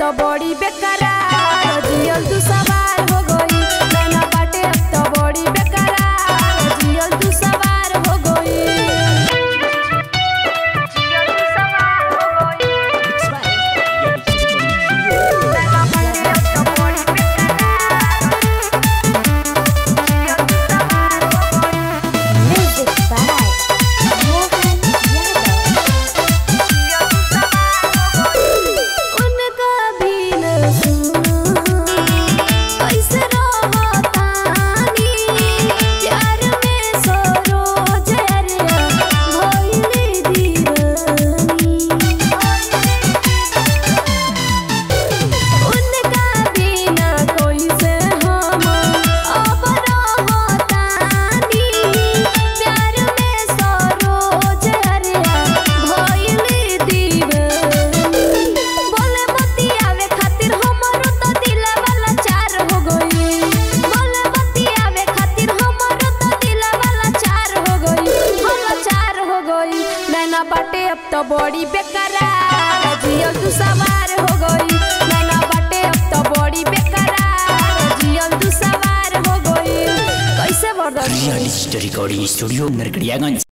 तो बड़ी बेकरार जियल तू सवार हो गई नैना बाटे अब तो बड़ी बेकरार जियल तू सवार हो गई जियल तू सवार हो गई नैना बाटे अब तो बड़ी बेकरार जियल तू सवार हो गई Music by Mohan Yadav. उनका भी न सुनो कैसे रहतानी प्यार में सरोज अरिया भइली दीवानी उनका भी न कैसे हम अब रहतानी प्यार में सरोज अरिया भइली दीवानी बोले बतियावे खातिर हमरो तो दिलवा लाचार हो गई बोले बतियावे खातिर हमरो तो दिलवा लाचार हो गई हो लाचार हो गई नैना बाटे अब तो बड़ी बेकरार जियल तू सवार हो गई नैना बाटे अब तो बड़ी बेकरार जियल तू सवार हो गई कैसे बर्दाश्त real story recording studio Narkatiaganj